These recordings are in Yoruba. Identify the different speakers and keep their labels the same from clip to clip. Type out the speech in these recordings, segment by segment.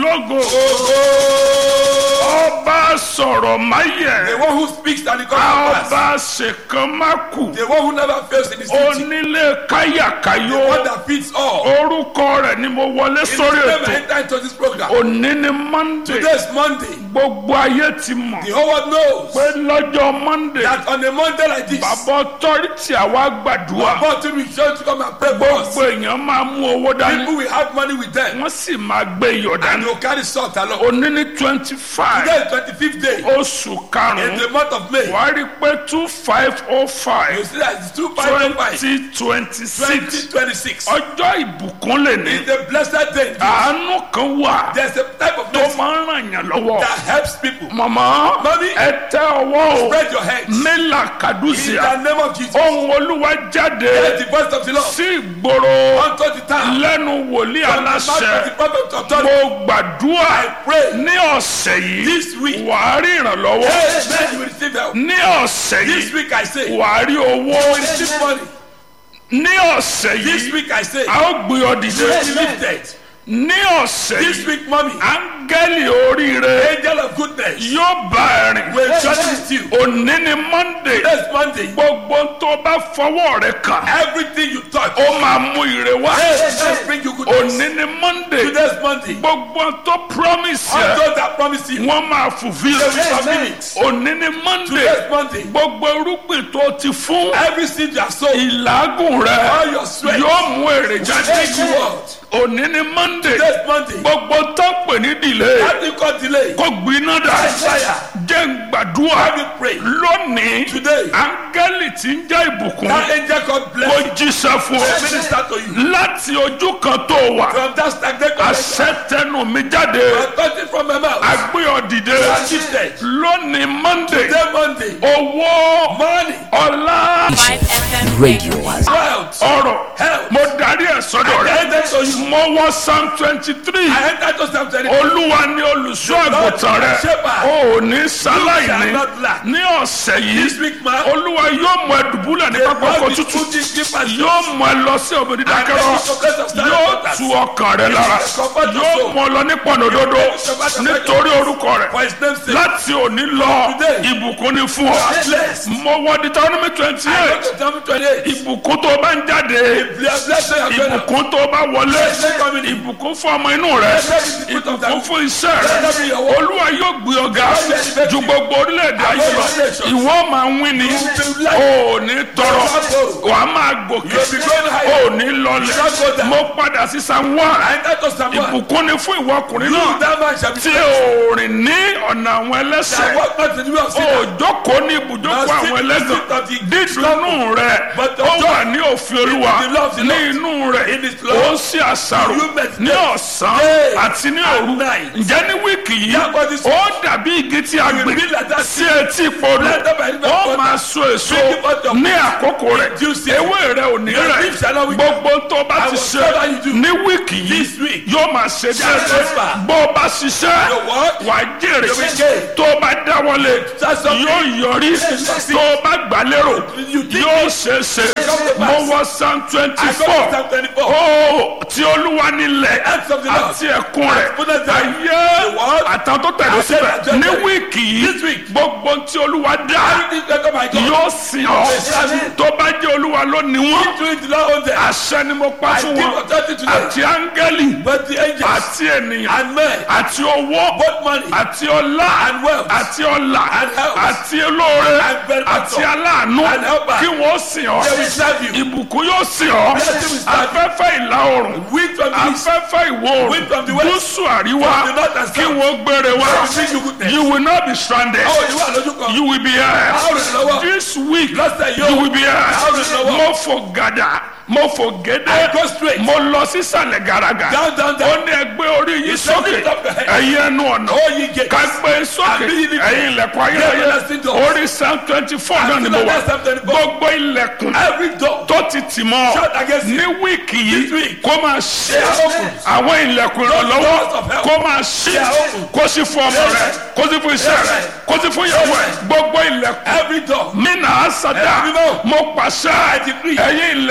Speaker 1: lógo ọba sọ̀rọ̀ máyẹ̀
Speaker 2: The one who speaks and it comes to pass.
Speaker 1: ọba ṣèkan má kù
Speaker 2: The one who never fails in his teaching.
Speaker 1: onílé
Speaker 2: The
Speaker 1: káyàkáyò
Speaker 2: one that feeds all.
Speaker 1: orúkọ rẹ̀ ni mo wọlé
Speaker 2: In his
Speaker 1: sórí
Speaker 2: name I
Speaker 1: ètò
Speaker 2: enter into this program.
Speaker 1: òní ni monday
Speaker 2: Today is Monday.
Speaker 1: gbogbo ayé ti mọ̀
Speaker 2: The whole world knows
Speaker 1: pé lọ́jọ́ monday
Speaker 2: that on a Monday like this,
Speaker 1: bàbá ọtọ́rìtì àwa gbàdúrà
Speaker 2: about to be sure to come and pray for us.
Speaker 1: gbogbo èèyàn máa mú owó dání
Speaker 2: People will have money with them
Speaker 1: wọ́n sì máa gbé iyọ̀
Speaker 2: and
Speaker 1: dání
Speaker 2: they will carry salt along.
Speaker 1: òní ní twenty five
Speaker 2: Today is 25th day
Speaker 1: oṣù
Speaker 2: in
Speaker 1: karùn-ún
Speaker 2: the month of May.
Speaker 1: wàá rí i pé two five oh
Speaker 2: You
Speaker 1: five
Speaker 2: see that it's 2505
Speaker 1: twenty twenty six
Speaker 2: 2026.
Speaker 1: ọjọ́ ìbùkún lè ní
Speaker 2: It's a blessed day.
Speaker 1: àánú kan wà
Speaker 2: There's a type of
Speaker 1: tó
Speaker 2: mercy
Speaker 1: máa ń ràn yàn lọ́wọ́
Speaker 2: that helps people.
Speaker 1: màmá
Speaker 2: Mami.
Speaker 1: ẹ tẹ ọwọ́ o
Speaker 2: Spread your hands.
Speaker 1: mílà
Speaker 2: In
Speaker 1: kàdúsìá
Speaker 2: the name of Jesus.
Speaker 1: ohun olúwa jáde
Speaker 2: Let the voice of the Lord
Speaker 1: sí ìgboro
Speaker 2: unto the town.
Speaker 1: lẹ́nu wòlíì
Speaker 2: From the mouth of the
Speaker 1: aláṣẹ
Speaker 2: prophet of authority.
Speaker 1: mo gbàdúrà
Speaker 2: I pray
Speaker 1: ní ọ̀sẹ̀ yìí
Speaker 2: this week.
Speaker 1: wàá rí ìrànlọ́wọ́
Speaker 2: Amen. You will receive help.
Speaker 1: ní ọ̀sẹ̀
Speaker 2: This
Speaker 1: yìí
Speaker 2: week I say. You
Speaker 1: wàá rí owó
Speaker 2: will receive money.
Speaker 1: ní ọ̀sẹ̀
Speaker 2: This
Speaker 1: yìí
Speaker 2: week I say.
Speaker 1: a ó gbé ọ dìde
Speaker 2: You will be lifted.
Speaker 1: ní ọ̀sẹ̀
Speaker 2: This
Speaker 1: yìí
Speaker 2: week, mommy.
Speaker 1: áńgẹ́lì oríire
Speaker 2: Angel of goodness.
Speaker 1: yóò bá ẹ rìn
Speaker 2: Will journey with you.
Speaker 1: òní ni monday
Speaker 2: Next Monday.
Speaker 1: gbogbo tó bá fọwọ́ rẹ kàn
Speaker 2: Everything you touch.
Speaker 1: ó máa mú ire wá
Speaker 2: Let's bring you goodness.
Speaker 1: òní ni monday
Speaker 2: Today's Monday.
Speaker 1: gbogbo tó promise
Speaker 2: All
Speaker 1: yẹ
Speaker 2: those that promise you.
Speaker 1: wọ́n máa fulfil
Speaker 2: They will fulfill it.
Speaker 1: òní ni monday
Speaker 2: Today's Monday.
Speaker 1: gbogbo irúgbìn tó ti fún
Speaker 2: Every seed you have sown.
Speaker 1: ìlágùn rẹ
Speaker 2: All your sweat.
Speaker 1: yóò mú èrè
Speaker 2: Thank
Speaker 1: jáde
Speaker 2: you, Lord.
Speaker 1: òní ni monday
Speaker 2: Today's Monday.
Speaker 1: gbogbo tó pè ní delay
Speaker 2: How do you call delay?
Speaker 1: kó gbiná dà
Speaker 2: Fire.
Speaker 1: jẹ́ ń gbàdúrà
Speaker 2: How do you pray?
Speaker 1: lónìí
Speaker 2: Today.
Speaker 1: áńgẹ́lì tí ń jẹ́ ìbùkún
Speaker 2: That angel called
Speaker 1: kó
Speaker 2: blessing.
Speaker 1: jíṣẹ́ fún ọ
Speaker 2: Minister to you.
Speaker 1: láti ojú kan tó wà
Speaker 2: From that stagnant connection.
Speaker 1: àṣẹ tẹnu mi jáde
Speaker 2: I got it from my mouth.
Speaker 1: agbé ọ dìde
Speaker 2: You are gifted.
Speaker 1: lónìí monday
Speaker 2: Today Monday.
Speaker 1: owó
Speaker 2: Money.
Speaker 1: ọlá
Speaker 3: 5 FM
Speaker 4: Radio.
Speaker 2: Wealth.
Speaker 1: ọrọ̀
Speaker 2: Health.
Speaker 1: mo darí ẹ̀ sọ́dọ̀
Speaker 2: I
Speaker 1: rẹ
Speaker 2: enter to you.
Speaker 1: mo wọ psalm twenty three
Speaker 2: I enter to Psalm 23.
Speaker 1: olúwa ni olùṣọ́ àgùntàn rẹ o ò ní sáláìní ní ọ̀sẹ̀
Speaker 2: This
Speaker 1: yìí
Speaker 2: week, man.
Speaker 1: olúwa yóò mú ẹ dùbúlẹ̀ ní pápákọ̀ tútù yóò mú ẹ lọ sí òbí dídákẹ́rọ́ yóò tu ọkàn rẹ lára yóò mú ọ lọ ní pọ̀nòdodo nítorí orúkọ rẹ
Speaker 2: For his name's sake.
Speaker 1: láti òní lọ ìbùkún ni fún ọ
Speaker 2: Bless.
Speaker 1: mo wọ deuteronomy twenty
Speaker 2: I
Speaker 1: eight
Speaker 2: go to Psalm 28.
Speaker 1: ìbùkún tó bá ń jáde
Speaker 2: Bless bless you, your friend.
Speaker 1: ìbùkún tó bá wọlé ìbùkún fún ọmọ inú rẹ ìbùkún fún iṣẹ́ rẹ olúwa yóò gbé ọgá ju gbogbo orílẹ̀-èdè ayé lọ ìwọ máa ń wí ni o ò ní tọrọ wà á máa gòkè o ò ní lọlẹ̀ mo padà sí san wá
Speaker 2: I enter to Psalm 1.
Speaker 1: ìbùkún ni fún ìwọ ọkùnrin
Speaker 2: You,
Speaker 1: náà
Speaker 2: that man shall be
Speaker 1: tí
Speaker 2: blessed.
Speaker 1: o rìn ní ọ̀nà àwọn
Speaker 2: I
Speaker 1: ẹlẹ́sẹ̀
Speaker 2: walk not in the way of
Speaker 1: o
Speaker 2: sinners.
Speaker 1: jókòó ní ibùjókòó àwọn ẹlẹ́gàn dídùnú rẹ ó wà ní òfin olúwa ní inú rẹ ó ń ṣe àṣàrò ní ọ̀sán àti ní òru ǹjẹ́ ní wíìkì yìí ó dàbí igi tí a gbìn sí etí podò ó máa so èso ní àkókò rẹ̀ ewé rẹ̀ ò ní rẹ̀ gbogbo tó bá ti ṣe ní wíìkì yìí yóò máa ṣe déédéé bó o bá ṣiṣẹ́ wà á jèrè tó o bá dáwọ́lé yóò yọrí tó o bá gbà lérò yóò ṣe é ṣe mo wọ psalm twenty
Speaker 2: I go to
Speaker 1: four
Speaker 2: Psalm 24.
Speaker 1: ó tí olúwa nílẹ̀ àti ẹ̀kún rẹ̀ ayé àtàwọn tó tẹ̀lé síbẹ̀ ní wíìkì yìí gbogbo tí olúwa dá
Speaker 2: Everything that come, I go.
Speaker 1: yóò sìn ọ́ tó bá jẹ́ olúwa ló ní wọ́n
Speaker 2: Do it to Lord own them.
Speaker 1: àṣẹ ni mo pa
Speaker 2: I
Speaker 1: fún
Speaker 2: give
Speaker 1: wọn
Speaker 2: authority to them.
Speaker 1: àti áńgẹ́lì
Speaker 2: But the angels
Speaker 1: àti ènìyàn
Speaker 2: and men,
Speaker 1: àti owó
Speaker 2: both money
Speaker 1: àti ọlá
Speaker 2: and wealth
Speaker 1: àti ọlà
Speaker 2: and health
Speaker 1: àti olóore
Speaker 2: and benefactor
Speaker 1: àti aláàánú
Speaker 2: and helper.
Speaker 1: kí wọ́n sìn ọ́
Speaker 2: they will serve you.
Speaker 1: ìbùkún yóò sìn ọ́
Speaker 2: Blessing will serve you.
Speaker 1: afẹ́fẹ́ ìlà oòrùn
Speaker 2: Wind from the east,
Speaker 1: afẹ́fẹ́ ìwọ̀
Speaker 2: Wind from the
Speaker 1: oòrùn
Speaker 2: west,
Speaker 1: gúúsù àríwá
Speaker 2: from the north and
Speaker 1: kí
Speaker 2: south.
Speaker 1: wọ́n gbére wá
Speaker 2: will bring you goodness.
Speaker 1: you will not be stranded
Speaker 2: Àwọn ìwà lójú kan.
Speaker 1: you will be here
Speaker 2: Àwọn ìrànlọ́wọ́.
Speaker 1: this week
Speaker 2: Lọ́sẹ̀ yóò.
Speaker 1: you will be here
Speaker 2: Àwọn ìrànlọ́wọ́.
Speaker 1: mo fò gàdà mo fò
Speaker 2: I
Speaker 1: gédé
Speaker 2: go straight.
Speaker 1: mo lọ sísàlẹ̀ gàràgà
Speaker 2: Down, down,
Speaker 1: ó
Speaker 2: down.
Speaker 1: ní ẹgbẹ́ orí yìí
Speaker 2: You say
Speaker 1: sókè
Speaker 2: lift up your head.
Speaker 1: ẹ̀yin ẹnu ọ̀nà
Speaker 2: Oh, ye gates.
Speaker 1: ká gbé sókè
Speaker 2: And be ye lifted.
Speaker 1: ẹ̀yin ilẹ̀kùn
Speaker 2: Never
Speaker 1: ayẹyẹ
Speaker 2: lasting doors.
Speaker 1: orí psalm twenty four náà ni mo
Speaker 2: still
Speaker 1: wà
Speaker 2: at Psalm 24.
Speaker 1: gbogbo ilẹ̀kùn
Speaker 2: Every door.
Speaker 1: tó ti tì mọ́
Speaker 2: Shut against
Speaker 1: ní
Speaker 2: it.
Speaker 1: wíìkì
Speaker 2: This
Speaker 1: yìí
Speaker 2: week.
Speaker 1: kó máa ṣe
Speaker 2: They are open.
Speaker 1: àwọn ilẹ̀kùn ìrànlọ́wọ́
Speaker 2: doors of help.
Speaker 1: kó máa ṣe
Speaker 2: They are open.
Speaker 1: kó sì fún ọmọ rẹ kó sì fún iṣẹ́ rẹ kó sì fún ìyàwó rẹ gbogbo ilẹ̀kùn
Speaker 2: Every door.
Speaker 1: mina asada
Speaker 2: Every door.
Speaker 1: mo pàṣẹ
Speaker 2: decree.
Speaker 1: ẹ̀yin ilẹ̀kùn
Speaker 2: You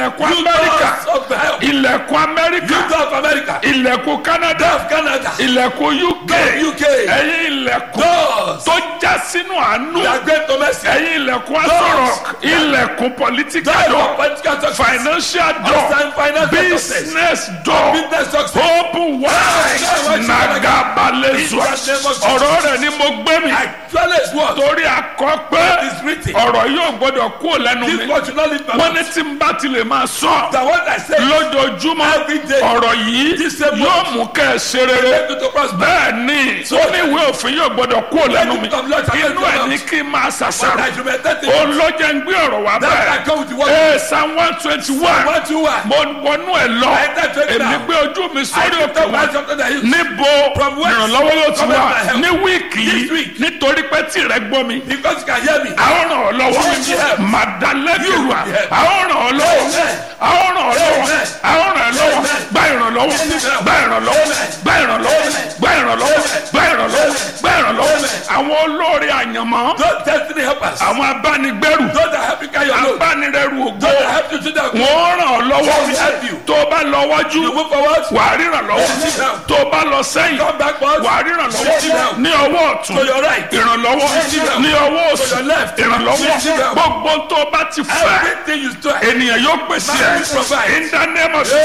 Speaker 1: amẹ́ríkà
Speaker 2: Doors of hell.
Speaker 1: ilẹ̀kùn amẹ́ríkà
Speaker 2: You door of America.
Speaker 1: ilẹ̀kùn canada
Speaker 2: Door of Canada.
Speaker 1: ilẹ̀kùn uk
Speaker 2: Door of UK.
Speaker 1: ẹ̀yin ilẹ̀kùn
Speaker 2: Doors.
Speaker 1: tó já sínú àánú
Speaker 2: They are great to mercy.
Speaker 1: ẹ̀yin ilẹ̀kùn asọ̀rọ̀ ilẹ̀kùn political
Speaker 2: Door
Speaker 1: door
Speaker 2: of political success.
Speaker 1: financial door
Speaker 2: Outside financial success.
Speaker 1: business door
Speaker 2: Business success.
Speaker 1: open wide nagabalezua ọ̀rọ̀ rẹ̀ ni mo gbé mi
Speaker 2: Actually, it's what?
Speaker 1: torí akọ pé
Speaker 2: It's written.
Speaker 1: ọ̀rọ̀ yóò gbọ́dọ̀ kú lẹ́nu
Speaker 2: This
Speaker 1: mi
Speaker 2: word should not leave my
Speaker 1: wọ́n
Speaker 2: mouth.
Speaker 1: ní tí n bá ti lè máa sọ
Speaker 2: The word I say.
Speaker 1: lójoojúmọ́
Speaker 2: Every day.
Speaker 1: ọ̀rọ̀ yìí
Speaker 2: This same
Speaker 1: yóò
Speaker 2: word.
Speaker 1: mú kẹ́ ẹ ṣe rere
Speaker 2: Make you to prosper.
Speaker 1: bẹ́ẹ̀ ni ó ní ìwé òfin yóò gbọ́dọ̀ kú lẹ́nu mi
Speaker 2: Let it come, Lord,
Speaker 1: inú ẹ̀
Speaker 2: come
Speaker 1: ní
Speaker 2: out.
Speaker 1: kí n máa
Speaker 2: But
Speaker 1: ṣàṣàrò
Speaker 2: I should meditate.
Speaker 1: olójà ń gbé ọ̀rọ̀ wá
Speaker 2: That I
Speaker 1: bẹ́ẹ̀
Speaker 2: come with the word.
Speaker 1: ee psalm one twenty one
Speaker 2: One, two, one.
Speaker 1: mo wọnú ẹ̀ lọ
Speaker 2: I enter twenty
Speaker 1: èmi
Speaker 2: now.
Speaker 1: gbé ojú mi
Speaker 2: I
Speaker 1: sórí
Speaker 2: lift
Speaker 1: òkè
Speaker 2: up
Speaker 1: wọn
Speaker 2: one something that you-
Speaker 1: níbo
Speaker 2: From whence
Speaker 1: ìrànlọ́wọ́ yóò ti
Speaker 2: cometh
Speaker 1: wá
Speaker 2: my help?
Speaker 1: ní wíìkì
Speaker 2: This
Speaker 1: yìí
Speaker 2: week.
Speaker 1: nítorí pé tí rẹ gbọ́ mi
Speaker 2: Because you can hear me.
Speaker 1: àwọn ràn ọ́ lọ́wọ́
Speaker 2: You will be helped.
Speaker 1: màdàlẹ́kẹ̀wà
Speaker 2: You will be helped.
Speaker 1: àwọn ràn ọ́ lọ́wọ́
Speaker 2: Amen.
Speaker 1: àwọn ràn ọ́ lọ́wọ́
Speaker 2: Amen.
Speaker 1: àwọn ràn ọ́ lọ́wọ́
Speaker 2: Amen.
Speaker 1: gba ìrànlọ́wọ́ gba ìrànlọ́wọ́ gba ìrànlọ́wọ́ gba ìrànlọ́wọ́ gba ìrànlọ́wọ́ gba ìrànlọ́wọ́ àwọn olórí àyànmọ́
Speaker 2: Those destiny helpers.
Speaker 1: àwọn abánigbẹ́rù
Speaker 2: Those that help you carry your load.
Speaker 1: abánirẹ́rù ògbó
Speaker 2: Those that help you to that.
Speaker 1: wọ́n ràn ọ́ lọ́wọ́
Speaker 2: They will help you.
Speaker 1: tó o bá lọ wájú
Speaker 2: You move forward.
Speaker 1: wà á ríran lọ́wọ́
Speaker 2: Receive help.
Speaker 1: tó o bá lọ sẹ́yìn
Speaker 2: Come backward.
Speaker 1: wà á ríran
Speaker 2: Receive
Speaker 1: lọ́wọ́
Speaker 2: help.
Speaker 1: ní ọwọ́ ọ̀tún
Speaker 2: To your right.
Speaker 1: ìrànlọ́wọ́
Speaker 2: Receive help.
Speaker 1: ní ọwọ́ òsì
Speaker 2: To your left.
Speaker 1: ìrànlọ́wọ́
Speaker 2: Receive help.
Speaker 1: gbogbo tó o bá ti fẹ́
Speaker 2: Everything you strive.
Speaker 1: ènìyàn yóò pèsè
Speaker 2: Man will provide.
Speaker 1: ẹ in the name of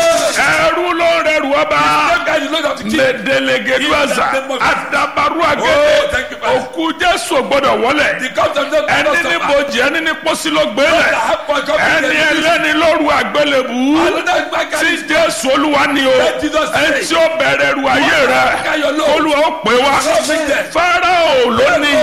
Speaker 1: ẹrú ló ń rẹrù ọba
Speaker 2: That guy you know that to keep.
Speaker 1: mẹdẹlẹgẹdùazà
Speaker 2: In the name of
Speaker 1: adabaru
Speaker 2: Oh,
Speaker 1: agẹdẹ
Speaker 2: thank you, Father.
Speaker 1: òkú jésù gbọ́dọ̀ wọlé
Speaker 2: The comes of them.
Speaker 1: ẹni ní bojì ẹni ní pósí ló gbélé ẹni ẹlẹ́ni lóru àgbélébù
Speaker 2: Another man
Speaker 1: tí
Speaker 2: can
Speaker 1: jésù olúwa ni o
Speaker 2: Let Jesus say.
Speaker 1: ẹni tí ó bẹ̀rẹ̀ ru ayé rẹ olúwa ó pè wá fáráò ló ní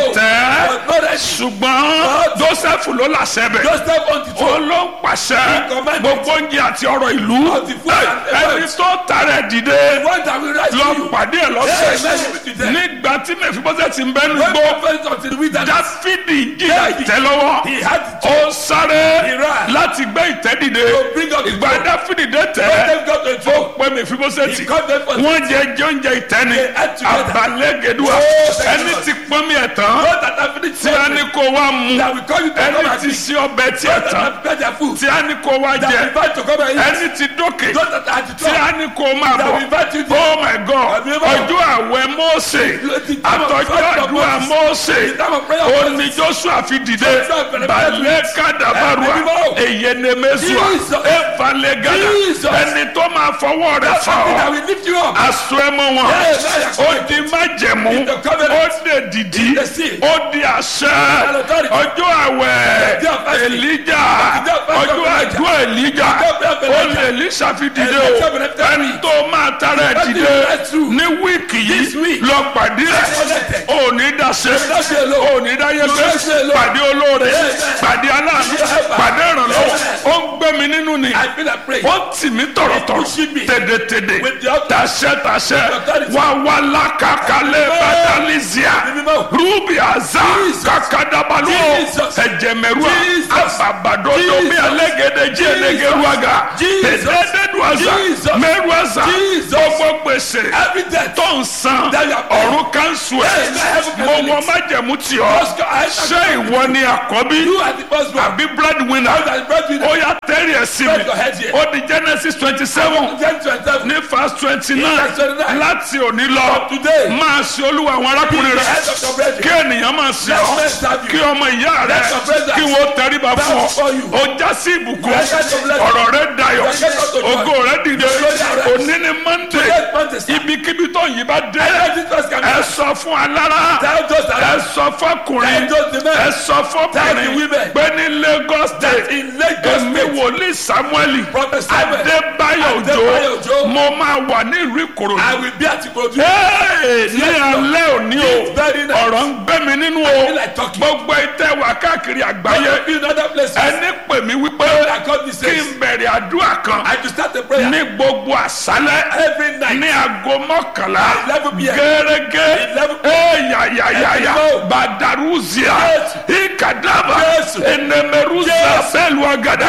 Speaker 1: tẹ́ ṣùgbọ́n joseph ló làṣẹ bẹ̀
Speaker 2: Joseph on the
Speaker 1: ó
Speaker 2: throne.
Speaker 1: ló ń pàṣẹ
Speaker 2: He commanded.
Speaker 1: gbogbo oúnjẹ àti ọrọ̀ ìlú
Speaker 2: Of the food and the
Speaker 1: ẹni
Speaker 2: words.
Speaker 1: tó tààrẹ dìde
Speaker 2: The one that will rise
Speaker 1: lọ
Speaker 2: to you.
Speaker 1: pàdé ẹ
Speaker 2: Yes,
Speaker 1: lọ́sẹ̀
Speaker 2: yes, yes, yes.
Speaker 1: nígbà tí mẹfibọ́sẹ̀ ti ń bẹ́nu
Speaker 2: When
Speaker 1: gbó
Speaker 2: the first of the wilderness,
Speaker 1: dáfídì jìyà
Speaker 2: David.
Speaker 1: ìtẹ́ lọ́wọ́
Speaker 2: he had to
Speaker 1: ó sáré
Speaker 2: He ran.
Speaker 1: láti gbé ìtẹ́ dìde
Speaker 2: To bring up the
Speaker 1: ìgbà
Speaker 2: throne.
Speaker 1: dáfídì dé tẹ́
Speaker 2: When they got to the
Speaker 1: ó
Speaker 2: throne,
Speaker 1: pẹ́ mẹfibọ́sẹ̀ tì
Speaker 2: he got them for
Speaker 1: wọ́n jẹ jọ́njẹ ìtẹ́ni
Speaker 2: They ate together.
Speaker 1: abalẹ́gẹ̀dùà
Speaker 2: Oh, thank you,
Speaker 1: ẹni
Speaker 2: Lord.
Speaker 1: tí pọ́n mi ẹ̀ tán
Speaker 2: those that have finished
Speaker 1: tí a ní
Speaker 2: something,
Speaker 1: kó wá mu
Speaker 2: that will call you to come
Speaker 1: ẹni
Speaker 2: and
Speaker 1: tí
Speaker 2: eat.
Speaker 1: sí ọbẹ̀ tí ẹ̀
Speaker 2: Those that
Speaker 1: tán
Speaker 2: have prepared their food,
Speaker 1: tí a ní kó wá
Speaker 2: that will
Speaker 1: jẹ
Speaker 2: invite to come and eat.
Speaker 1: ẹni tí dókè
Speaker 2: Those that are at the
Speaker 1: tí
Speaker 2: top,
Speaker 1: a ní kó máa
Speaker 2: that will
Speaker 1: bọ̀
Speaker 2: invite you there.
Speaker 1: oh my god
Speaker 2: Àbí báwo?
Speaker 1: ọjọ́ àwẹ̀ Mósè
Speaker 2: The time of
Speaker 1: àtọ́jọ́
Speaker 2: fasting of
Speaker 1: àdúrà
Speaker 2: Moses.
Speaker 1: Mósè
Speaker 2: The time of prayer of
Speaker 1: ó
Speaker 2: Moses.
Speaker 1: ní Joshua fi dìde
Speaker 2: Joshua bẹ̀rẹ̀
Speaker 1: balẹ̀
Speaker 2: bẹ̀rẹ̀
Speaker 1: kàdàbàrúà
Speaker 2: Àbí báwo?
Speaker 1: èyẹnẹmẹsùà
Speaker 2: Jesus.
Speaker 1: ẹ̀fàlẹ́gàdà
Speaker 2: Jesus.
Speaker 1: ẹni tó máa fọwọ́ rẹ̀
Speaker 2: That's
Speaker 1: fà
Speaker 2: something that
Speaker 1: ọ́
Speaker 2: will lift you up.
Speaker 1: aṣọ ẹmọ wọn
Speaker 2: Yes, yes.
Speaker 1: ó di májẹ̀mú
Speaker 2: In the covenant.
Speaker 1: ó dé dìdí
Speaker 2: In the seal.
Speaker 1: ó di àṣẹ
Speaker 2: authority.
Speaker 1: ọjọ́ àwẹ̀
Speaker 2: The day of fasting.
Speaker 1: Èlíjà
Speaker 2: The day of fasting
Speaker 1: ọjọ́
Speaker 2: of Elijah.
Speaker 1: àjọ Èlíjà
Speaker 2: The day of
Speaker 1: ó
Speaker 2: Elijah.
Speaker 1: lè Èlíṣà fi dìde
Speaker 2: And
Speaker 1: o
Speaker 2: the seven
Speaker 1: ẹni tó máa tara ẹ̀
Speaker 2: That
Speaker 1: dìde
Speaker 2: is right through.
Speaker 1: ní wíìkì
Speaker 2: This
Speaker 1: yìí
Speaker 2: week.
Speaker 1: lọ pàdé ẹ̀
Speaker 2: Connected.
Speaker 1: ò ní dàṣẹ
Speaker 2: not say alone.
Speaker 1: ò ní dáyé
Speaker 2: You
Speaker 1: pé
Speaker 2: not say alone.
Speaker 1: pàdé olóore
Speaker 2: Yes.
Speaker 1: pàdé aláàánú
Speaker 2: Yes.
Speaker 1: pàdé ìrànlọ́wọ́
Speaker 2: Yes.
Speaker 1: ó ń gbé mi nínú ni
Speaker 2: I feel like praying.
Speaker 1: ó tì mí tọ̀rọ̀tọ̀rọ̀
Speaker 2: pushing me.
Speaker 1: tèdètèdè
Speaker 2: With the authority.
Speaker 1: tàṣẹ tàṣẹ
Speaker 2: authority.
Speaker 1: wà wà lákàkálẹ̀ bàtàlísíà
Speaker 2: Mímọ́.
Speaker 1: rúbì àzá
Speaker 2: Jesus.
Speaker 1: kàkàdàbàlú
Speaker 2: Jesus.
Speaker 1: ẹ̀jẹ̀mẹ̀rúà
Speaker 2: Jesus.
Speaker 1: àbàbàdodo bí
Speaker 2: Jesus.
Speaker 1: alẹ́gẹ̀dẹ̀ jí ẹlẹ́gẹ̀rúàgà
Speaker 2: Jesus.
Speaker 1: tẹ̀dẹ́dẹ́dùàzà
Speaker 2: Jesus.
Speaker 1: mẹ́rùàzà
Speaker 2: Jesus.
Speaker 1: gbogbo gbèsè
Speaker 2: Every death.
Speaker 1: tó ń san
Speaker 2: That you are paying.
Speaker 1: ọ̀run kanṣu ẹ̀
Speaker 2: Yes, I have a
Speaker 1: mo
Speaker 2: privilege.
Speaker 1: wọ májẹ̀mú tì ọ́
Speaker 2: Just go- I-
Speaker 1: ṣé ìwọ ni àkọ́bí
Speaker 2: You are the first one.
Speaker 1: àbí breadwinner
Speaker 2: You are the breadwinner.
Speaker 1: ó yá tẹ́rì ẹ̀ sí mi
Speaker 2: Spread your head here.
Speaker 1: ó di Genesis twenty seven
Speaker 2: Ten to twelve.
Speaker 1: ní verse twenty nine
Speaker 2: Verse 29.
Speaker 1: láti òní lọ
Speaker 2: From today.
Speaker 1: máa ṣe olúwa àwọn arákùnrin
Speaker 2: The head
Speaker 1: rẹ
Speaker 2: of your brethren.
Speaker 1: kí ènìyàn máa ṣe
Speaker 2: Let
Speaker 1: ọ
Speaker 2: men serve you.
Speaker 1: kí ọmọ ìyá rẹ
Speaker 2: Let your brothers
Speaker 1: kí wọ́n tẹríba
Speaker 2: bow
Speaker 1: fún ọ
Speaker 2: before you.
Speaker 1: ó já sí ìbùkún
Speaker 2: Let your blessing.
Speaker 1: ọ̀rọ̀ rẹ dayọ̀
Speaker 2: Let your blessing.
Speaker 1: ògo rẹ dìde
Speaker 2: Glory arise.
Speaker 1: òní ni Monday
Speaker 2: Today is Monday, sir.
Speaker 1: ibikíbi tó yìí bá dé
Speaker 2: Let Jesus come
Speaker 1: ẹ
Speaker 2: in.
Speaker 1: sọ fún alára
Speaker 2: Tell those that
Speaker 1: ẹ
Speaker 2: are
Speaker 1: sọ fọkùnrin
Speaker 2: Tell those the men.
Speaker 1: ẹ sọ
Speaker 2: Tell the
Speaker 1: fọkùnrin
Speaker 2: women.
Speaker 1: pé ní Lagos state
Speaker 2: in Lagos
Speaker 1: èmi
Speaker 2: State.
Speaker 1: wòlíì Samuel
Speaker 2: Prophet Samuel.
Speaker 1: Adébáyọ̀
Speaker 2: Adébáyọ̀
Speaker 1: Òjó
Speaker 2: Òjó.
Speaker 1: mo máa wà ní ìlú Ìkòròdú
Speaker 2: I will be at Ikorodu.
Speaker 1: Hey, ní alẹ́ òní o
Speaker 2: It's very nice.
Speaker 1: ọ̀rọ̀ ń gbé mi nínú
Speaker 2: I
Speaker 1: o
Speaker 2: feel like talking.
Speaker 1: gbogbo ìtẹ́ wà káàkiri
Speaker 2: I
Speaker 1: àgbáyé
Speaker 2: will be in other places.
Speaker 1: ẹni pè mí wípé
Speaker 2: I call this
Speaker 1: kí n bẹ̀rẹ̀ àdúrà kan
Speaker 2: I to start the prayer.
Speaker 1: ní gbogbo àṣálẹ́
Speaker 2: Every night.
Speaker 1: ní aago mọ́kànlá
Speaker 2: 11 p.m.
Speaker 1: gẹ́gẹ́
Speaker 2: 11
Speaker 1: ẹ̀yàyàyàyà
Speaker 2: Ẹ̀dínwó.
Speaker 1: badaruzia
Speaker 2: Jésù.
Speaker 1: ikadaba
Speaker 2: Jésù.
Speaker 1: enemeruza
Speaker 2: Jésù.
Speaker 1: bẹ́ẹ̀lú agada
Speaker 2: Jésù.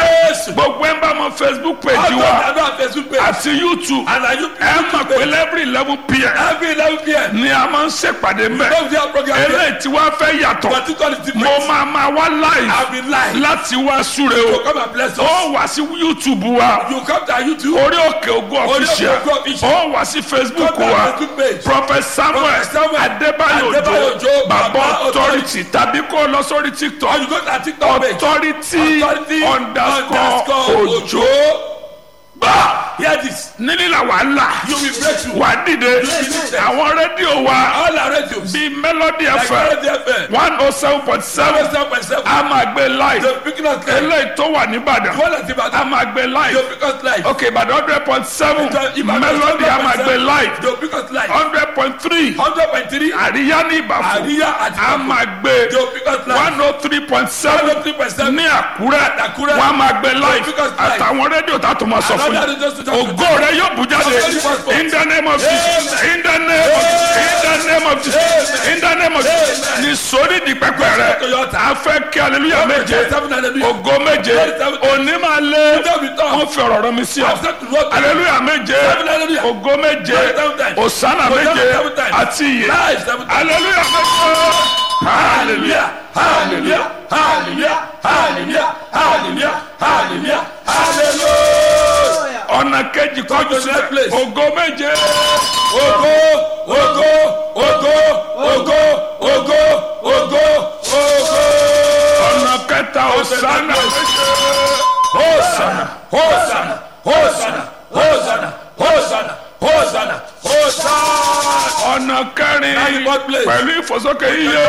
Speaker 2: bless you.
Speaker 1: gbogbo ẹ̀ ń bá mọ facebook page
Speaker 2: All those
Speaker 1: wa
Speaker 2: that don't have Facebook page.
Speaker 1: àti youtube
Speaker 2: And are you
Speaker 1: ẹ mọ̀ pé every eleven pm
Speaker 2: Every 11 p.m.
Speaker 1: ni a máa ń ṣèpàdé mbẹ
Speaker 2: Don't do our program here.
Speaker 1: eléyìí tí wàá fẹ́ yàtọ̀
Speaker 2: But it all is different.
Speaker 1: mo máa máa wá live
Speaker 2: I'll be live.
Speaker 1: láti wá súre
Speaker 2: So
Speaker 1: o
Speaker 2: come and bless us.
Speaker 1: ó wà sí youtube wa
Speaker 2: You come to our YouTube.
Speaker 1: orí òkè ògo
Speaker 2: Orí Òkè
Speaker 1: official
Speaker 2: Ògo Official.
Speaker 1: ó wà sí facebook
Speaker 2: Come to our
Speaker 1: wa
Speaker 2: Facebook page.
Speaker 1: prophet samuel
Speaker 2: Prophet Samuel
Speaker 1: adébáyò
Speaker 2: Adébáyò
Speaker 1: òjò
Speaker 2: Òjó,
Speaker 1: bàbá
Speaker 2: Baba
Speaker 1: authority tàbí kó o lọ sórí
Speaker 2: Or
Speaker 1: tiktok
Speaker 2: you go to our TikTok page.
Speaker 1: authority
Speaker 2: Authority
Speaker 1: underscore òjò gbà
Speaker 2: Hear this.
Speaker 1: nílí la wà á là
Speaker 2: You will break through.
Speaker 1: wà á dìde àwọn rédíò wa
Speaker 2: All our radios.
Speaker 1: bíi melody
Speaker 2: Like
Speaker 1: fm
Speaker 2: Melody FM.
Speaker 1: one oh seven point seven
Speaker 2: 7.7.
Speaker 1: a máa gbé live
Speaker 2: The picking us live.
Speaker 1: eléyìí tó wà nìbàdàn
Speaker 2: One at
Speaker 1: a
Speaker 2: Ibadan.
Speaker 1: máa gbé
Speaker 2: The
Speaker 1: live
Speaker 2: pick us live.
Speaker 1: ok ìbàdàn hundred point seven
Speaker 2: Ibadan
Speaker 1: melody a máa gbé live
Speaker 2: The pick us live.
Speaker 1: hundred point three
Speaker 2: 100.3.
Speaker 1: àríyá ní ìbàfọ̀
Speaker 2: Àríyá àti
Speaker 1: a
Speaker 2: Ìbàfọ̀.
Speaker 1: máa gbé
Speaker 2: The pick us live.
Speaker 1: one oh three point seven
Speaker 2: 103.7.
Speaker 1: ní àkúrẹ́
Speaker 2: Àkúrẹ́.
Speaker 1: wọ́n á máa gbé live
Speaker 2: Because live.
Speaker 1: àtàwọn rédíò tá a tó máa sọ fún
Speaker 2: Another
Speaker 1: yín
Speaker 2: radio station.
Speaker 1: ògo rẹ yóò bù jáde in the name of jesus in the name of in the name of jesus in the name of jesus ní sórí di pẹpẹ rẹ a fẹ́ kí aleluya méje
Speaker 2: Seven hallelujah.
Speaker 1: ògo méje òní máa lé
Speaker 2: Ọjọ́ mi tán.
Speaker 1: wọ́n fi ọ̀rọ̀ rọ mi sí ọ
Speaker 2: I've said to Lord,
Speaker 1: aleluya méje
Speaker 2: hallelujah.
Speaker 1: ògo méje
Speaker 2: Seven times.
Speaker 1: òsánà
Speaker 2: Hosanna
Speaker 1: méje
Speaker 2: seven times.
Speaker 1: àti ìyè
Speaker 2: Live seven times.
Speaker 1: aleluya méje hallelujah
Speaker 2: Hallelujah. Hallelujah. Hallelujah. Hallelujah. Hallelujah. Hallelujah.
Speaker 1: ọ̀nà kejì kọjú
Speaker 2: to that
Speaker 1: sílẹ̀
Speaker 2: place.
Speaker 1: ògo méje
Speaker 2: Ògo, ògo, ògo, ògo, ògo, ògo, ògo.
Speaker 1: ọ̀nà kẹta òsánà méje.
Speaker 2: Hosanna, Hosanna, Hosanna, Hosanna, Hosanna, Hosanna, Hosanna.
Speaker 1: ọ̀nà kẹrin
Speaker 2: Láti God place.
Speaker 1: pẹ̀lú ìfòsókè iye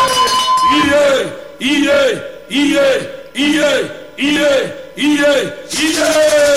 Speaker 2: Iye, iye, iye, iye, iye, iye, iye.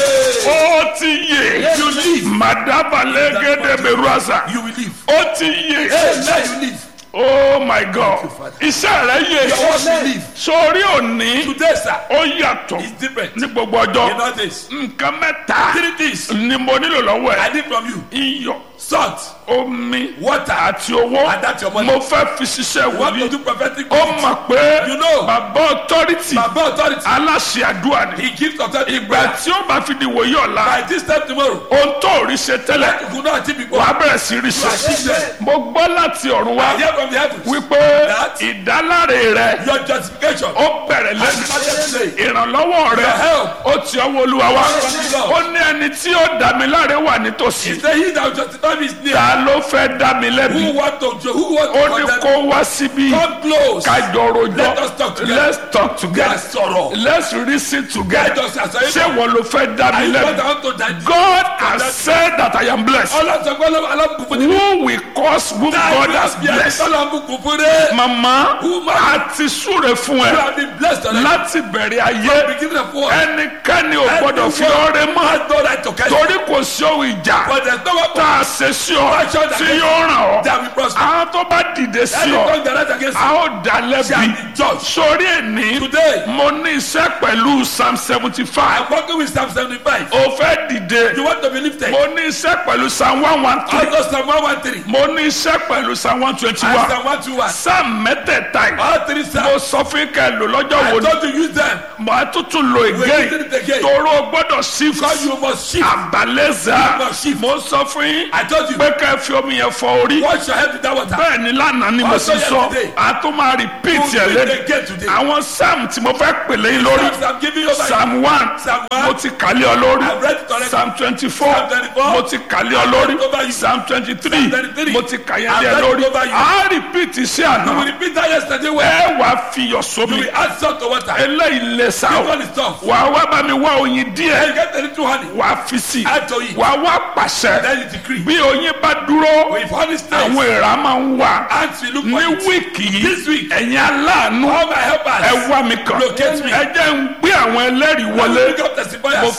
Speaker 1: ó ti yè
Speaker 2: You live.
Speaker 1: màdàbàlẹ̀ gẹ́gẹ́ bẹ̀rù àṣà
Speaker 2: You will live.
Speaker 1: ó ti yè
Speaker 2: Amen. You live.
Speaker 1: oh my god
Speaker 2: Father.
Speaker 1: iṣẹ́ rẹ̀ yè
Speaker 2: Your words will live.
Speaker 1: sórí òní
Speaker 2: Today, sir,
Speaker 1: ó yàtọ̀
Speaker 2: is different.
Speaker 1: ní gbogbo
Speaker 2: In
Speaker 1: ọjọ́
Speaker 2: all this.
Speaker 1: nǹkan mẹ́ta
Speaker 2: Three things
Speaker 1: ni mo nílò lọ́wọ́
Speaker 2: I
Speaker 1: ẹ̀
Speaker 2: need from you.
Speaker 1: iyọ̀
Speaker 2: Salt,
Speaker 1: omi
Speaker 2: water,
Speaker 1: àti owó
Speaker 2: and that's your money.
Speaker 1: mo fẹ́ fi ṣiṣẹ́
Speaker 2: What to
Speaker 1: wòlíì
Speaker 2: do prophetic
Speaker 1: ó
Speaker 2: words.
Speaker 1: mọ̀ pé
Speaker 2: You know.
Speaker 1: bàbá authority
Speaker 2: Baba authority.
Speaker 1: aláṣẹ àdúrà ni
Speaker 2: He gives authority.
Speaker 1: ìgbà tí ó bá fi di wòye ọ̀la
Speaker 2: By this time tomorrow,
Speaker 1: ohun tó rí ṣe tẹ́lẹ̀
Speaker 2: you could not achieve before.
Speaker 1: wàá bẹ̀rẹ̀ sí rí ṣe
Speaker 2: achieve them.
Speaker 1: mo gbọ́ láti ọ̀run
Speaker 2: I
Speaker 1: wá
Speaker 2: hear from the heavens.
Speaker 1: wípé
Speaker 2: That-
Speaker 1: ìdáláre rẹ
Speaker 2: Your justification.
Speaker 1: ó bẹ̀rẹ̀
Speaker 2: I
Speaker 1: lẹ́nu
Speaker 2: started today.
Speaker 1: ìrànlọ́wọ́ rẹ
Speaker 2: Your help.
Speaker 1: ó ti ọwọ́ olúwa wá
Speaker 2: From the Lord.
Speaker 1: ó ní ẹni tí ó dá mi láre wà nítòsí
Speaker 2: He said, He that will justify me is near.
Speaker 1: ta ló fẹ́ dá mi lẹ́bi
Speaker 2: Who want to ju- who want
Speaker 1: ó
Speaker 2: to
Speaker 1: ní
Speaker 2: condemn?
Speaker 1: kó wá síbí
Speaker 2: Come close.
Speaker 1: kájọ rojọ́
Speaker 2: Let us talk together.
Speaker 1: let's talk together
Speaker 2: Let's sorrow.
Speaker 1: let's reason together
Speaker 2: Let us àṣàyè
Speaker 1: ṣé wọn ló fẹ́ dá mi
Speaker 2: I
Speaker 1: lẹ́bi
Speaker 2: want want to die.
Speaker 1: God has said that I am blessed
Speaker 2: Ọlọ́sọ̀gbọ́n alábùkún ní.
Speaker 1: who will cause whom God has blessed
Speaker 2: Alábùkún fún dé.
Speaker 1: mama
Speaker 2: Who ma-
Speaker 1: àti súre fún
Speaker 2: You
Speaker 1: ẹ
Speaker 2: have been blessed already.
Speaker 1: láti bẹ̀rẹ̀ ayé
Speaker 2: Beginning of war.
Speaker 1: ẹnikẹ́ni ò gbọ́dọ̀ fi ọrẹ mọ́
Speaker 2: Has no right to catch you.
Speaker 1: torí kò sí ohun ìjà
Speaker 2: But there's no weapon
Speaker 1: tá a ṣe sí ọ tí yóò ràn ọ́
Speaker 2: that will prosper.
Speaker 1: àwọn tó bá dìde sí
Speaker 2: Any
Speaker 1: ọ
Speaker 2: tongue that rise against
Speaker 1: a
Speaker 2: you
Speaker 1: ó dá
Speaker 2: shall
Speaker 1: lẹ́bi
Speaker 2: be judged.
Speaker 1: sórí ẹni
Speaker 2: Today,
Speaker 1: mo ní iṣẹ́ pẹ̀lú psalm seventy five
Speaker 2: I'm working with Psalm 75.
Speaker 1: o fẹ́ dìde
Speaker 2: You want to be lifted?
Speaker 1: mo ní iṣẹ́ pẹ̀lú psalm one one three
Speaker 2: Also Psalm 113.
Speaker 1: mo ní iṣẹ́ pẹ̀lú psalm one twenty
Speaker 2: And
Speaker 1: one
Speaker 2: Psalm 121.
Speaker 1: psalm mẹ́tẹ̀ẹ̀ta yìí
Speaker 2: All three
Speaker 1: mo
Speaker 2: Psalms.
Speaker 1: sọ fún kẹ́ lò lọ́jọ́ wo
Speaker 2: I
Speaker 1: ni
Speaker 2: told you use them.
Speaker 1: mo á tuntun lo
Speaker 2: We're
Speaker 1: again
Speaker 2: using it again.
Speaker 1: toro gbọ́dọ̀ shift
Speaker 2: Because you must shift.
Speaker 1: àbálẹ́zà
Speaker 2: You must shift.
Speaker 1: mo sọ fún yín
Speaker 2: I told you.
Speaker 1: pé kẹ́ fi omi yẹn fọ orí
Speaker 2: Wash your head with that water.
Speaker 1: bẹ́ẹ̀ ni lánàá ni mo
Speaker 2: Also
Speaker 1: sì sọ
Speaker 2: yesterday.
Speaker 1: a tún máa repeat
Speaker 2: We'll
Speaker 1: ẹ̀
Speaker 2: do it
Speaker 1: lẹ́nu
Speaker 2: again today.
Speaker 1: àwọn psalm tí mo fẹ́ pèlè yín lórí
Speaker 2: Psalms I'm giving you over.
Speaker 1: psalm one
Speaker 2: Psalm one.
Speaker 1: mo ti kàlẹ́ ọ lórí
Speaker 2: I've read it already.
Speaker 1: psalm twenty four
Speaker 2: Psalm 24.
Speaker 1: mo ti kàlẹ́ ọ
Speaker 2: I've
Speaker 1: lórí
Speaker 2: read it over you.
Speaker 1: psalm twenty three
Speaker 2: Psalm 23.
Speaker 1: mo ti kàyẹ́
Speaker 2: I've
Speaker 1: díẹ̀
Speaker 2: read it
Speaker 1: lórí
Speaker 2: over you.
Speaker 1: a repeat iṣẹ́
Speaker 2: You
Speaker 1: àná
Speaker 2: will repeat that yesterday well.
Speaker 1: ẹ wàá fiyọ̀
Speaker 2: You
Speaker 1: sómi
Speaker 2: will add salt to water.
Speaker 1: eléyìí lè sá
Speaker 2: This
Speaker 1: o
Speaker 2: one is tough.
Speaker 1: wàá wá bá mi wá oyin
Speaker 2: Then
Speaker 1: díẹ̀
Speaker 2: you get a little honey.
Speaker 1: wàá fi sí
Speaker 2: Add to it.
Speaker 1: wàá wá pàṣẹ
Speaker 2: Then you decree.
Speaker 1: bí oyin bá dúró
Speaker 2: If honey stays,
Speaker 1: àwọn èèrà máa ń wà
Speaker 2: ants will look for
Speaker 1: ní
Speaker 2: it.
Speaker 1: wíìkì
Speaker 2: This
Speaker 1: yìí
Speaker 2: week.
Speaker 1: ẹ̀yin aláàánú
Speaker 2: All my helpers.
Speaker 1: ẹ wá mi kàn
Speaker 2: Locate me.
Speaker 1: ẹ jẹ́ ń gbé àwọn ẹlẹ́rìí
Speaker 2: When
Speaker 1: wọlé
Speaker 2: we pick up
Speaker 1: mo
Speaker 2: testifiers.
Speaker 1: fẹ́ lọ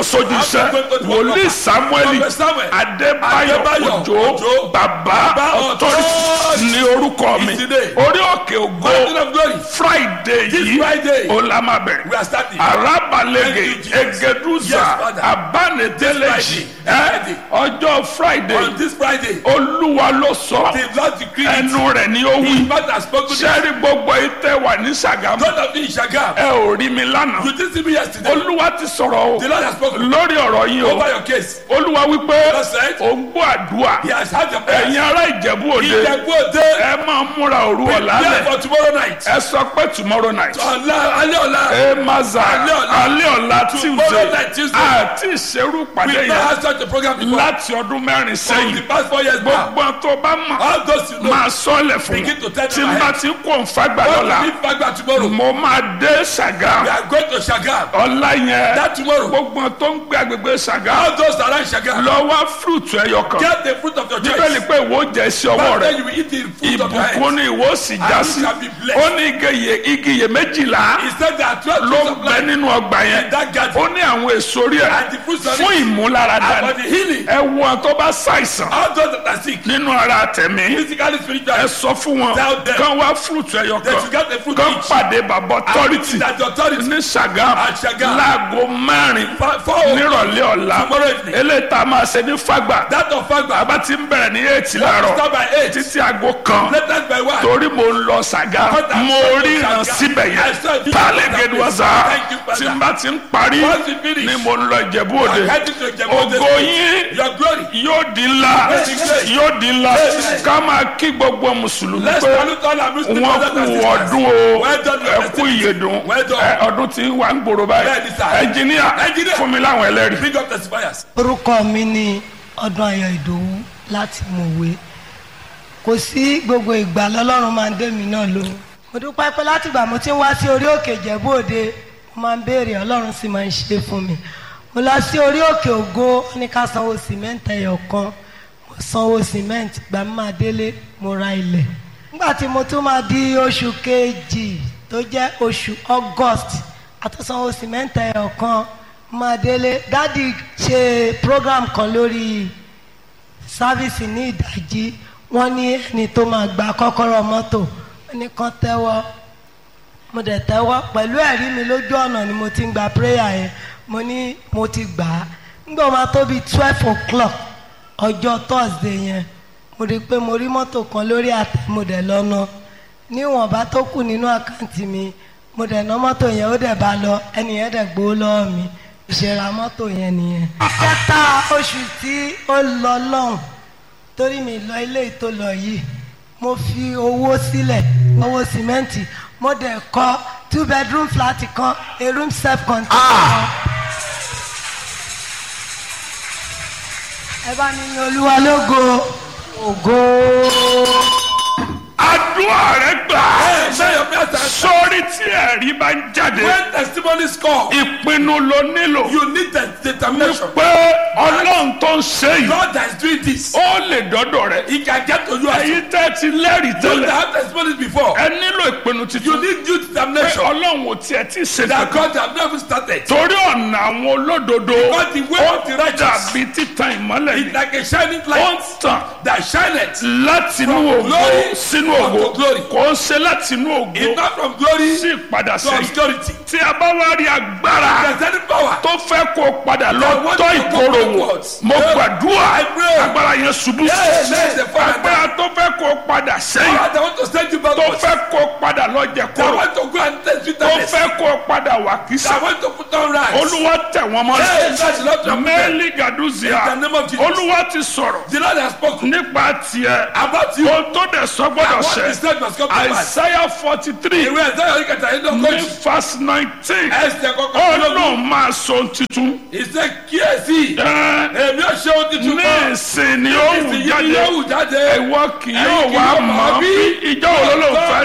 Speaker 1: sójú iṣẹ́
Speaker 2: After going to the
Speaker 1: wòlíì
Speaker 2: work.
Speaker 1: samuel
Speaker 2: Prophet Samuel.
Speaker 1: adébáyọ̀
Speaker 2: Adébáyọ̀
Speaker 1: òjò
Speaker 2: Òjó.
Speaker 1: bàbá
Speaker 2: Bàbá
Speaker 1: authority
Speaker 2: authority.
Speaker 1: ní orúkọ mi
Speaker 2: Is today.
Speaker 1: orí òkè ògo
Speaker 2: Mountain of glory.
Speaker 1: friday
Speaker 2: This
Speaker 1: yìí
Speaker 2: Friday.
Speaker 1: ó la máa bẹ̀rẹ̀
Speaker 2: We are starting.
Speaker 1: arabalege
Speaker 2: Thank you, Jesus.
Speaker 1: egeduza
Speaker 2: Yes, Father.
Speaker 1: abaneteleji
Speaker 2: This Friday.
Speaker 1: ọjọ́ friday
Speaker 2: On this Friday,
Speaker 1: olúwa ló sọ
Speaker 2: the Lord decreed it.
Speaker 1: ẹnu rẹ̀ ni ó
Speaker 2: His
Speaker 1: wí
Speaker 2: mouth has spoken it.
Speaker 1: sẹ́rí gbogbo ìtẹ́ wà ní sàgámù
Speaker 2: God of you in Shagam.
Speaker 1: ẹ ò rí mi lánàá
Speaker 2: You didn't see me yesterday.
Speaker 1: olúwa ti sọ̀rọ̀ o
Speaker 2: The Lord has spoken
Speaker 1: lórí ọ̀rọ̀ yìí o
Speaker 2: over your case.
Speaker 1: olúwa wípé
Speaker 2: God said,
Speaker 1: ò ń gbọ́ àdúrà
Speaker 2: He has had your
Speaker 1: ẹ̀yin
Speaker 2: prayers.
Speaker 1: ará ìjẹ̀bú òde
Speaker 2: Ìjẹ̀bú òde.
Speaker 1: ẹ máa múra òru ọ̀la
Speaker 2: Prepare
Speaker 1: lẹ̀
Speaker 2: for tomorrow night.
Speaker 1: ẹ sọ pé tomorrow night
Speaker 2: Ọ̀la alẹ́ ọ̀la.
Speaker 1: ẹ máa zà
Speaker 2: Alẹ́ ọ̀la.
Speaker 1: alẹ́ ọ̀la
Speaker 2: Tomorrow
Speaker 1: tuesday
Speaker 2: night Tuesday.
Speaker 1: àti ìṣerú
Speaker 2: We
Speaker 1: pàdé
Speaker 2: never
Speaker 1: yẹn
Speaker 2: had such a program before.
Speaker 1: láti ọdún mẹ́rin
Speaker 2: For the
Speaker 1: sẹ́yìn
Speaker 2: past four years now.
Speaker 1: gbogbo tó bá mọ̀
Speaker 2: All those you know.
Speaker 1: máa sọ́ọ̀lẹ̀ fún
Speaker 2: Begin to tell
Speaker 1: tí
Speaker 2: them
Speaker 1: n bá
Speaker 2: ahead.
Speaker 1: ti kó nfagbà
Speaker 2: What
Speaker 1: lọ́la
Speaker 2: will be Fagba tomorrow?
Speaker 1: mo máa dé
Speaker 2: We
Speaker 1: ṣàgá
Speaker 2: are going to Shagam.
Speaker 1: ọ̀la yẹn
Speaker 2: That tomorrow.
Speaker 1: gbogbo tó ń gbé agbègbè ṣàgá
Speaker 2: All those around Shagam.
Speaker 1: lọ wá fúrúùtù ẹyọ kan
Speaker 2: Get the fruit of your
Speaker 1: bíbélì
Speaker 2: choice.
Speaker 1: pé ìwọ jẹ sí ọwọ́
Speaker 2: But
Speaker 1: rẹ
Speaker 2: then you will eat the fruit of your
Speaker 1: ìbùkún
Speaker 2: hands.
Speaker 1: ni ìwọ sì já
Speaker 2: And
Speaker 1: sí
Speaker 2: you shall be blessed.
Speaker 1: ó ní igi igi iye méjìlá
Speaker 2: He said there are twelve
Speaker 1: ló
Speaker 2: fruits
Speaker 1: ń
Speaker 2: of
Speaker 1: bẹ
Speaker 2: life.
Speaker 1: nínú ọgbà yẹn
Speaker 2: in that garden.
Speaker 1: ó ní àwọn èso rí ẹ
Speaker 2: And the fruits of
Speaker 1: fún
Speaker 2: it.
Speaker 1: ìmúláradá
Speaker 2: And for
Speaker 1: ni
Speaker 2: the healing.
Speaker 1: ẹ wo àwọn tó bá ṣàìsàn
Speaker 2: All those that are sick.
Speaker 1: nínú ara tẹ̀mí
Speaker 2: Physically,
Speaker 1: ẹ
Speaker 2: spiritually.
Speaker 1: sọ fún wọn
Speaker 2: Tell them.
Speaker 1: kán wá fúrúùtù ẹyọ
Speaker 2: They
Speaker 1: kan
Speaker 2: should get the fruit
Speaker 1: kán
Speaker 2: each.
Speaker 1: pàdé bàbá ọtọ́rìtì
Speaker 2: That the authority.
Speaker 1: ní Ṣàgámù
Speaker 2: At Ṣàgámù.
Speaker 1: láago mẹ́rin
Speaker 2: For- for-
Speaker 1: nírọ̀lẹ́ ọ̀la
Speaker 2: Tomorrow evening.
Speaker 1: eléyìí tá a máa ṣe ní Fágbà
Speaker 2: That of Fagba.
Speaker 1: bàbá ti ń bẹ̀rẹ̀ ní eight
Speaker 2: Start
Speaker 1: láàárọ̀
Speaker 2: by eight.
Speaker 1: títí aago kan
Speaker 2: Let us by one.
Speaker 1: torí mo ń lọ Ṣàgá
Speaker 2: Kọ́tà
Speaker 1: mo
Speaker 2: sọ́dọ̀
Speaker 1: ríran
Speaker 2: Ṣàgá.
Speaker 1: síbẹ̀
Speaker 2: I
Speaker 1: yẹn
Speaker 2: saw it.
Speaker 1: tálẹ̀ gẹ̀dùwàsá
Speaker 2: Thank you, Father.
Speaker 1: tí n bá ti ń parí
Speaker 2: Once you finish.
Speaker 1: ni mo ń lọ Ìjẹ̀bú Òde
Speaker 2: I'm heading to Ìjẹ̀bú Òde.
Speaker 1: ògo yín
Speaker 2: Your glory.
Speaker 1: yóò di ńlá yóò di ńlá ká máa kí gbogbo mùsùlùmí
Speaker 2: Let's
Speaker 1: pé
Speaker 2: salute all our Muslim
Speaker 1: wọn
Speaker 2: brothers
Speaker 1: kú
Speaker 2: and sisters.
Speaker 1: ọdún o
Speaker 2: Well done, your
Speaker 1: ẹ kú
Speaker 2: festivity.
Speaker 1: ìyèdùn
Speaker 2: Well done.
Speaker 1: ẹ, ọdún tí wà ń gbòòrò báyìí
Speaker 2: Bẹ́ẹ̀ni, sir.
Speaker 1: ẹnjìníà
Speaker 2: Engineer.
Speaker 1: fún mi láwọn ẹlẹ́rìí.
Speaker 2: Bring up testifiers.
Speaker 3: orúkọ mi ni ọdún ayọ̀ ìdòwú láti mọ̀wé kò sí gbogbo ìgbà lọ́lọ́run máa ń dé mi náà lóhùn mo dúpẹ́ pé látìgbà mo ti ń wá sí orí òkè ìjẹ̀bú òde mo máa ń béèrè ọlọ́run sì máa ń ṣe fún mi mo lọ sí orí òkè ògo ó ní ká sanwó sìmẹ́ǹtì ẹyọ kan mo sanwó sìmẹ́ǹtì gbà mí máa délé mo ra ilẹ̀ nígbà tí mo tún máa di oṣù kejì tó jẹ́ oṣù august àtúnsanwó sìmẹ́ǹtì ẹyọ kan máa délé dádì ṣe program kan lórí sáfíìsì ní ìdájí wọ́n ní ẹni tó máa gba kọ́kọ́rọ́ mọ́tò wọ́n ní kán tẹ́wọ́ mo dẹ̀ tẹ́wọ́ pẹ̀lú ẹ̀rí mi lójú ọ̀nà ni mo ti ń gba prayer yẹn mo ní mo ti gbà á nígbà wo máa tó bíi twelve o'clock ọjọ́ thursday yẹn mo rí i pé mo rí mọ́tò kan lórí àtẹ mo dẹ̀ lọ́nà níwọ̀nba tó kù nínú àkáǹtì mi mo dẹ̀ ná mọ́tò yẹn ó dẹ̀ bá lọ ẹni yẹn dẹ̀ gbowó lọ́wọ́ mi ìṣẹ̀ra mọ́tò yẹn nìyẹn. kẹta oṣù tí ó lọ lọ́hùn torí mi lọ ilé ìtò lọ yìí mo fi owó sílẹ̀ owó sìmẹ́ǹtì mo dẹ̀ kọ́ two bedroom flat kan a room self contained kan. ẹ bá mi yin olúwa lógo ògo.
Speaker 1: àdúrà rẹ gbà
Speaker 2: Hey, share your prayers and
Speaker 1: sórí tí ẹ̀rí bá ń jáde
Speaker 2: when testimonies come,
Speaker 1: ìpinnu ló nílò
Speaker 2: you need the determination.
Speaker 1: pé ọlọ́run tó ń ṣe yìí
Speaker 2: God that is doing this,
Speaker 1: ó lè dọ́dọ̀ rẹ
Speaker 2: He can get to you as you
Speaker 1: èyí tẹ́ ti lẹ́rìí
Speaker 2: that
Speaker 1: tẹ́lẹ̀
Speaker 2: have testimonies before.
Speaker 1: ẹ nílò ìpinnu
Speaker 2: You
Speaker 1: titun
Speaker 2: need due
Speaker 1: pé
Speaker 2: determination
Speaker 1: ọlọ́run ò tiẹ̀ tí ì ṣe
Speaker 2: that
Speaker 1: kankan
Speaker 2: God have never started.
Speaker 1: torí ọ̀nà àwọn olódodo
Speaker 2: Because the way of the righteous
Speaker 1: dàbí títan ìmọ́lẹ̀
Speaker 2: is
Speaker 1: ni
Speaker 2: like a shining
Speaker 1: ó ń
Speaker 2: light
Speaker 1: tàn
Speaker 2: that shineth.
Speaker 1: láti inú
Speaker 2: From
Speaker 1: ògo
Speaker 2: glory
Speaker 1: sínú
Speaker 2: unto
Speaker 1: ògo
Speaker 2: glory.
Speaker 1: kò ń ṣe láti inú ògo
Speaker 2: It's not from glory
Speaker 1: sí ìpadà
Speaker 2: to
Speaker 1: sẹ́yìn
Speaker 2: obscurity.
Speaker 1: tí a bá wá rí agbára
Speaker 2: There's any power
Speaker 1: tó fẹ́ kó o padà lọ
Speaker 2: That want
Speaker 1: tọ́
Speaker 2: to go
Speaker 1: ìkorò wò
Speaker 2: backwards.
Speaker 1: mo
Speaker 2: Yeah.
Speaker 1: gbàdúrà
Speaker 2: I pray.
Speaker 1: agbára yẹn ṣubú
Speaker 2: Yes, yes, the Father.
Speaker 1: agbára tó fẹ́ kó o padà sẹ́yìn
Speaker 2: power that want to send you
Speaker 1: tó
Speaker 2: backwards.
Speaker 1: fẹ́ kó o padà lọ jẹ
Speaker 2: That
Speaker 1: kóró
Speaker 2: want to go and test
Speaker 1: tó
Speaker 2: bitterness.
Speaker 1: fẹ́ kó o padà wà kísà
Speaker 2: That want to put on rice.
Speaker 1: olúwa tẹ̀ wọ́n mọ́
Speaker 2: Yes, that's the Lord to
Speaker 1: mẹ́lì gàdúzìá
Speaker 2: In the name of Jesus.
Speaker 1: olúwa ti sọ̀rọ̀
Speaker 2: The Lord has spoken
Speaker 1: nípa tiẹ̀
Speaker 2: about you.
Speaker 1: ohun tó dẹ̀ sọ gbọ́dọ̀
Speaker 2: And what
Speaker 1: ṣẹ
Speaker 2: he said must come to pass.
Speaker 1: àìsáyà forty three
Speaker 2: Ìwé ẹ̀sẹ̀ yóò kẹta yín
Speaker 1: ní
Speaker 2: lọ́kọ́jì.
Speaker 1: verse nineteen
Speaker 2: Ẹsẹ̀ kọ́kọ́
Speaker 1: ó
Speaker 2: lọ́gbọ̀n.
Speaker 1: lóun máa sọ ohun tuntun
Speaker 2: Ìṣe kíyèsí.
Speaker 1: ẹ
Speaker 2: Èmi ò ṣe ohun tuntun
Speaker 1: ní
Speaker 2: kan.
Speaker 1: ìsìn ni ó wù
Speaker 2: Ìsìn yìí
Speaker 1: jáde
Speaker 2: yóò wù jáde.
Speaker 1: ìwọ kì
Speaker 2: Ẹ̀yin
Speaker 1: yóò
Speaker 2: kì
Speaker 1: wá
Speaker 2: yóò
Speaker 1: mọ̀
Speaker 2: mọ̀
Speaker 1: bí
Speaker 2: bí
Speaker 1: ìjọ wo ló ló fẹ́